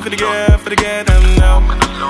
for the girl, for the girl, them now.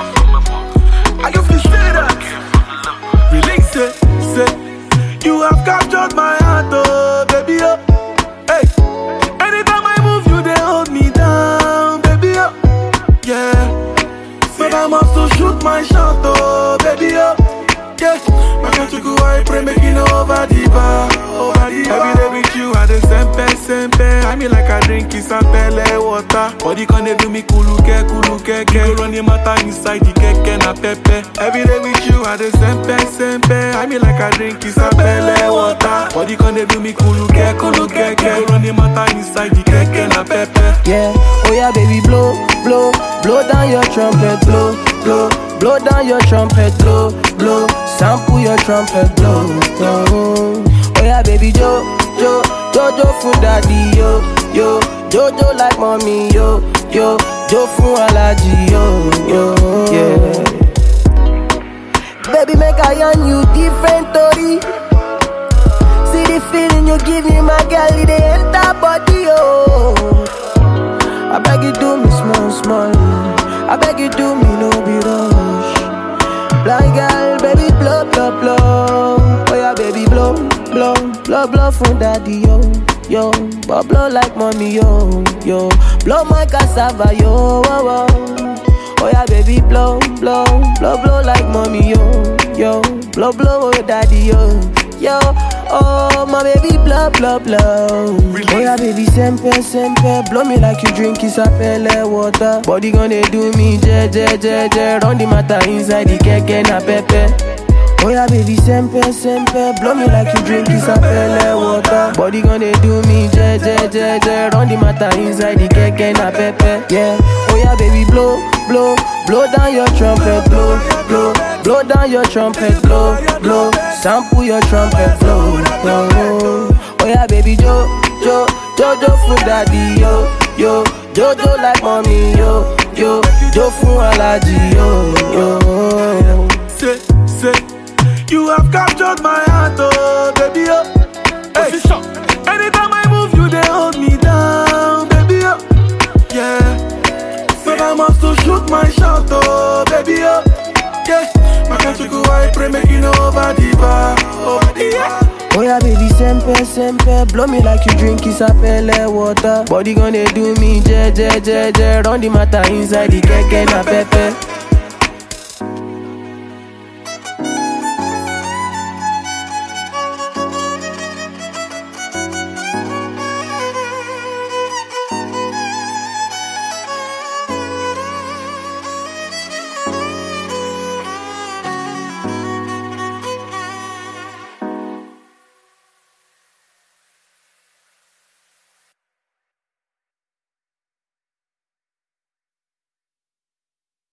I can feel say that. Release it, say. You have captured my heart, oh, baby, oh. Hey. Anytime I move, you they hold me down, baby, oh. Yeah. But I must to shoot my shot, oh, baby, oh. Yeah. My country go, I pray, make it over the bar, over the bar. Every day with you, I dey sempe, sempe. I mean like I drink is pele water. Body can they do me kuluke, kuluke, ke. You go run the matter inside the keke na pepe. Every day with you, I dey sempe, sempe. I mean like I drink is pele water. Body can they do me kuluke, kuluke, ke. You go run the matter inside the keke na pepe. Yeah, oh yeah, baby, blow, blow, blow down your trumpet, blow, blow, blow down your trumpet, blow, blow, sample your trumpet, blow, blow. Oh yeah, baby, jo, jo, jojo for daddy, yo, yo, jojo like mommy, yo, yo, jo for allergy, yo, yo, yeah. Baby, make I on you different story. See the feeling you give me, my girl, it dey enter body, oh. I beg you do me small, small. I beg you do me no be rush. Blind girl, baby blow, blow, blow. Oh yeah, baby blow, blow, blow, blow from daddy yo, yo. But blow like mommy yo, yo. Blow my cassava yo, oh, oh. Oh yeah, baby blow, blow, blow, blow like mommy yo, yo. Blow, blow, oh daddy yo, yo. Oh my baby blow, blow, blow. Oh yeah, baby sempe, sempe. Blow me like you drink isapele water. Body gonna do me je, je, je, je. Run the matter inside the keke na pepe. Oh yeah, baby sempe, sempe. Blow me like you drink isapele water. Body gonna do me je, je, je, je. Run the matter inside the keke na pepe. Yeah. Oh yeah, baby blow, blow, blow down your trumpet, blow, blow, blow down your trumpet, blow, blow. Sample your trumpet, blow, blow. Oh yeah, baby jo, jo, jojo for daddy, yo, yo, jojo like mommy, yo, yo, jo for allergy, yo, yo. Say, say, you have captured my heart, oh, baby, oh. Hey. Anytime I move, you they hold me down, baby, oh. Yeah. But I must to shoot my shot, oh, baby, oh. Yeah. My country go, I pray, make it over the bar, over the bar. Oh yeah, baby, sempe, sempe Blow me like you drink isapele water Body gonna do me je, je, je, je Run the matter inside the keke na pepe